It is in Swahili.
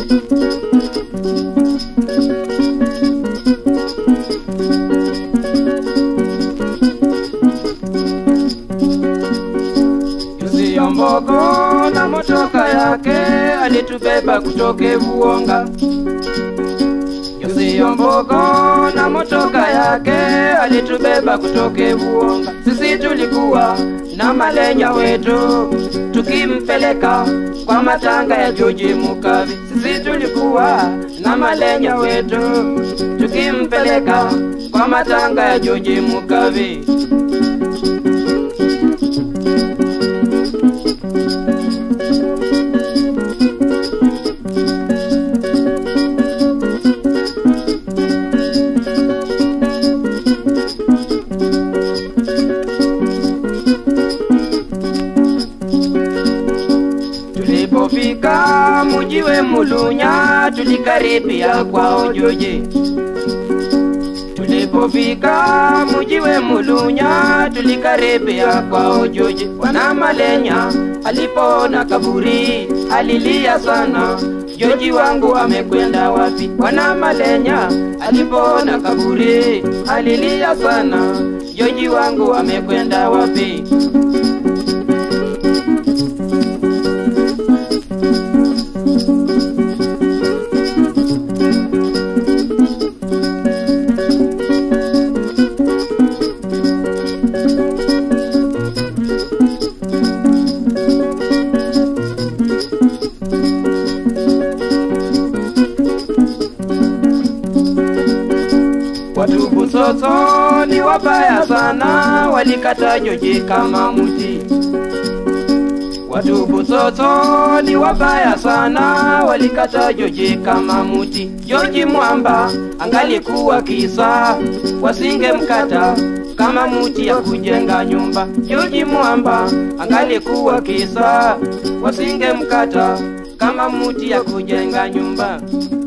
Yuziyo mbogo na motoka yake alitubeba kutoke Vuonga. Yuziyo mbogo na motoka yake alitubeba kutoke Vuonga. Sisi tulikuwa na malenya wetu tukimpeleka kwa matanga ya Joji Mukavi. Sisi tulikuwa na malenya wetu tukimpeleka kwa matanga ya Joji Mukavi. Tulipofika mujiwe Mulunya, tulikaribia kwao Joji. Tulipofika mujiwe Mulunya, tulikaribia kwao Joji. Bwana Malenya alipoona kaburi alilia sana, Joji wangu amekwenda wapi? Bwana Malenya alipoona kaburi alilia sana, Joji wangu amekwenda wapi? Watu Busoso ni wabaya sana, walikata Joji kama mti. Watu Busoso ni wabaya sana, walikata Joji kama mti. Joji Mwamba angalikuwa kisa, wasingemkata kama mti ya kujenga nyumba. Joji Mwamba angalikuwa kisa, wasingemkata kama mti ya kujenga nyumba.